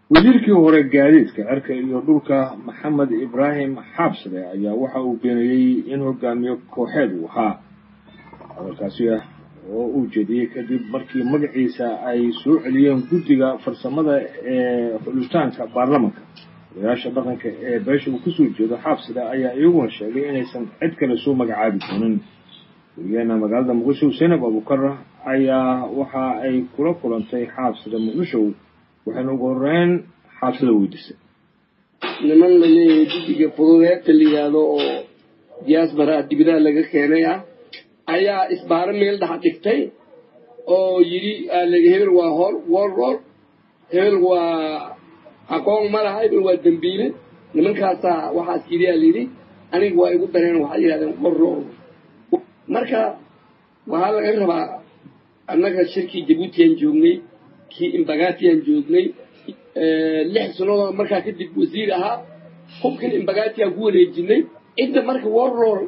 wasiirkii hore gaadiidka cirka iyo dhulka maxamed ibraahim xaabsade ayaa waxa uu beeniyey in hogaamiye kooxeed uu ahaa hadalkaasi ah oo uu jeediyey kadib markii magaciisa ay soo celiyeen guddiga farsamada ee xulitaanka baarlamanka odayaasha dhaqanka ee beesha uu kasoo jeedo xaabsade ayaa iyaguna sheegay inaysan cid kale soo magacaabi doonin weligeena magaalada muqdisho zaynab abukar ayaa waxa ay kula kulantay xaabsade muqdisho waxayna ugu horeyn xaabsada weydiisay niman la leeyahay guddiga fududeedta la yidhaahdo oo diyaasbara dibadaha laga keenay ah ayaa isbaaro meel dhex dhigtay oo yidhi aalegi hebel waa hor warroor hebel waa aqoon ma laha hebel waa dembiile nimankaasaa waxaas yidhi aa layidhi aniga waa igu dareen waxay yidhahdeen warroor marka waxaa laga rabaa annaga shirkii jabuutiyan joognay kii imbagatiyan joognay lix sannadood markaa kadib wasiir ahaa hubkan imbagatiyan ku wareejinay cidda marka warroor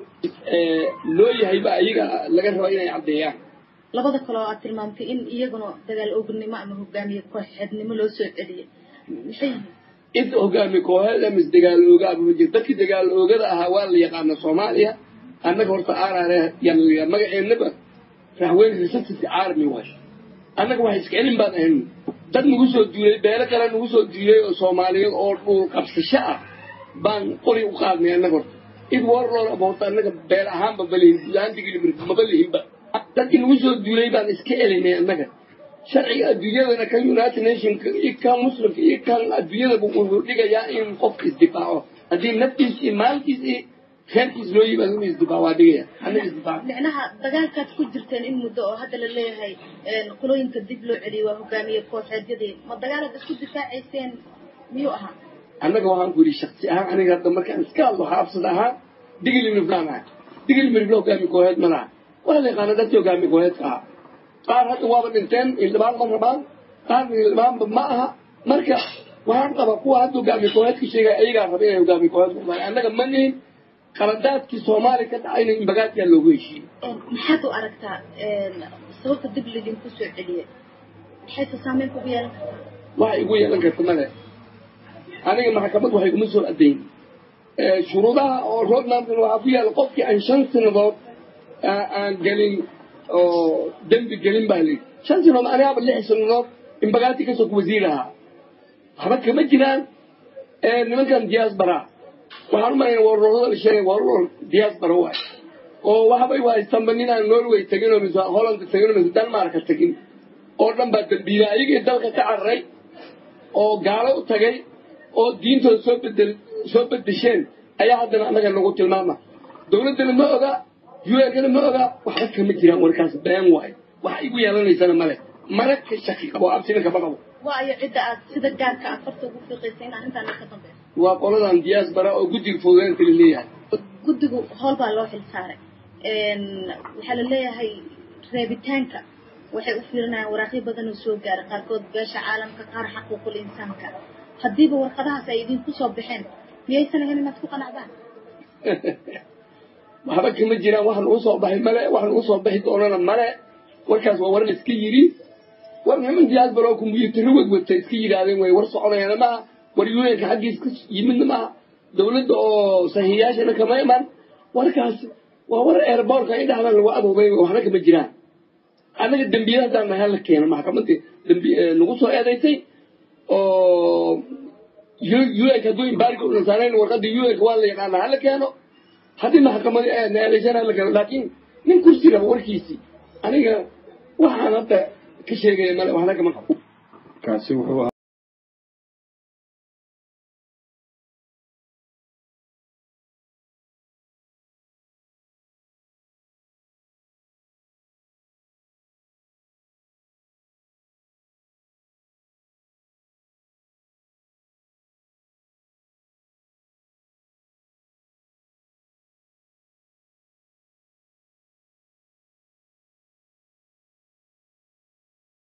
loo yahayba ayaga laga rabaa inay caddeeyaan labada kale oo aad tilmaamtay in iyaguna dagaal ognimo ama hogaamiye kooxeednimo loo soo celiyay maxay yihiin cidda hogaamiye kooxeed ama isdagaal ooga ama jir dadkii dagaal oogada ahaa waa la yaqaana soomaaliya annaga horta aaraare yaa magaceennaba raxweyn resistance army waay annaga wax iska celin baan ahayn dad nagu soo duulay beelo kale nagu soo duulay oo soomaaliyeed oo dhul qabsasho ah baan qori u qaadnay annaga horta id warloor ama horta annaga beel ahaanba malihin gudahaantigilibir maba lihinba dadkii nagu soo duulay baan iska elinay annaga sharciga adduunyadana kan united nationka iyo kan muslimka iyo kan adduunyadaba wuxuu dhigayaa in qofka isdifaaco haddii naftiis iyo maalkiis iyo reerkiis loo yimaado inuu isdifaaco waa dhigaya annaga isdifaaco micnaha dagaalkaad ku jirteen in muddo oo hadda la leeyahay qolooyinka dib loo celiyay waa hogaamiye kooxeedyadii ma dagaalaad isku difaacayseen miyuu ahaa annaga waxaan ku yidhi shaksi ahaan aniga hadda markaan iska hadlo xaabsad ahaan digili mirflaan ahay digili mirfla hogaamiye kooxeed ma laha waa la yaqaana dadkii hogaamiye kooxeedka ahaa qaar hadda waaba dhinteen ildhibaan ma rabaan qaarna ildhibaanba ma aha marka waxaan qabaa kuwa hadda hogaamiye kooxeedka sheegaya ayagaa raba inay hogaamiye kooxeed ku dhacay annaga ma nihin qaladaadkii soomaaliya ka dhacayna imbagaadkaa loogu heshiiyey maxaad u aragtaa sababta dib lidinku soo celiyay maxayse saameyn kugu yeelan kartaa waxay igu yeelan karta male aniga maxkamad waxay kuma soo adayn shuruudaha oo roadmapkan waxaa ku yaalla qofkii aan shan sanadood aan gelin oo dembi gelin baa layidhi shan sanadood anigaaba lix sanadood imbagaati kasoo ku wasiir ahaa waxba kama jiraan nimankan diaspora waxaan u malayna warroorada la sheegay warroor diaspora waay oo waxbay haystanba ninaan norway tegin oo mise holland tegin oo mise denmarka tegin oo dhan baa dembiila ayagii dalka ka cararay oo gaalo u tagay oo diintooda soo bedel soo bedesheen ayaa haddana annaga nagu tilmaama dowladdana ma oga un-kana ma oga waxba kama jiraan warkaas been waayo waxa igu yeelanaysana male mana ka shaki qabo absina kama qabo waayo cidda aad sida gaarka aad farta ugu fiiqaysa in arrintaan ka dambeyso waa qoladan diaspora oo guddiga fududeynta la leeyahay guddigu howl baa loo xil saaray waxaa la leeyahay reebitaanka waxay u fiirinayaan waraaqyo badan oo soo gaaray qaarkood beesha caalamka qaar xaquuqul insaanka haddiiba warqadahaas ay idinku soo baxeen miyaysan ahayn inaad ku qanacdaan waxba kama jiraan wax nagu soo baxay male wax nagu soo baxi doonana male warkaas waa war la iska yidhi war niman diaspora oo kumbuyuutarro wadwata iska yidhaahdeen way war soconayaana maaha war un-ka xaggiis ka yimidna maaha dowladda oo sahiiyaashana kama iman warkaas waa war airbortka in dhexdan lagu adoobay waxna kama jiraan annaga dembiyada haddaan nahay la keeno maxkamadda dambi nagu soo eedaysay oo un-ka hadduu imbaariga u nasaarayn warqadii un-ka waa la yaqaana hala keeno haddii maxkamadii aadna eedaysana hala keeno laakiin nin kursi raba warkiisii aniga waxaan hadda ka sheegaya male waxna kama qabo kaasi wuxuu